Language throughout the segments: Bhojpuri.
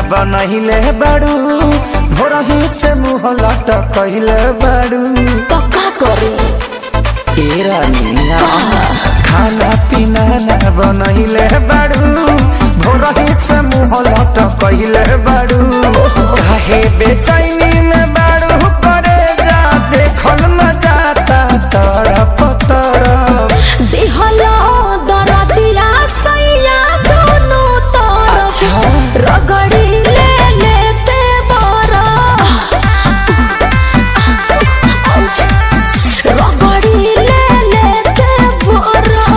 बनहिले बाड़ू भोरही से मुँह लटकहिले बाड़ू तो का करे ए रानिया खाना पीना ना बनहिले बाड़ू भोरही से मुँह लटकहिले बाड़ू काहे बेचैनी में बाड़ू करे जा देखल न जाता तरफ तरफ दिहलो दरदिया सैया दोनों तरफ अच्छा। रगड़ी ले लेते बरा रगड़ी ले लेते बरा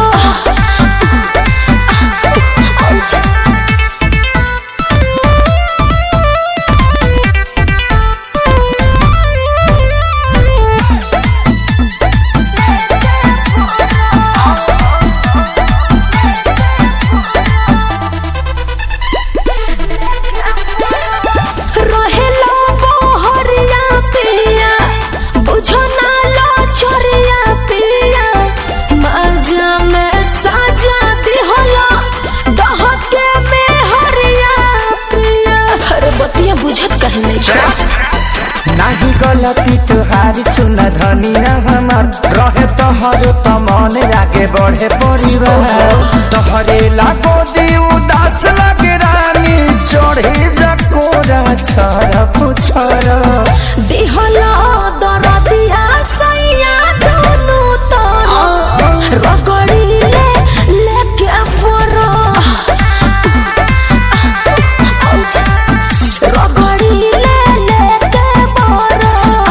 रहेला बहरिया पिया बुझो ना लो छोरिया पिया मजा में साजा दिहला डहके में हरिया पिया अरे बतिया बुझत कहीं नहीं छो नाही गलती तुहारी सुन धनिया हमार रहे तोहर त मन आगे बढ़े परिवार तोहरे लागो दी उदास लगे रानी चढ़े जकोरा छर पुछर दिहला दरदिया सैया दोनों तरफ रगड़ी ले लेके परो रगड़ी ले लेके परो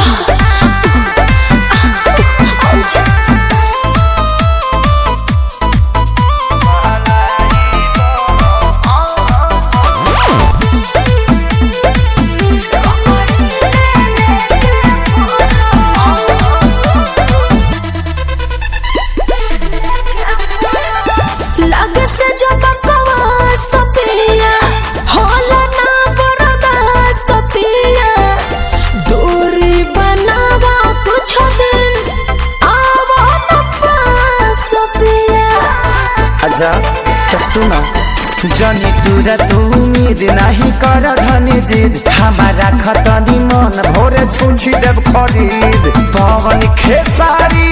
लग से जो बकवा सपिया होला ना बरदा सपिया दूरी बनावा कुछ दिन आवा न पास सपिया अच्छा तो सुना जनी तुरा तू उम्मीद नहीं कर धनी जिद हमारा खतनी मन भोरे छुछी देव खरीद पवन खेसारी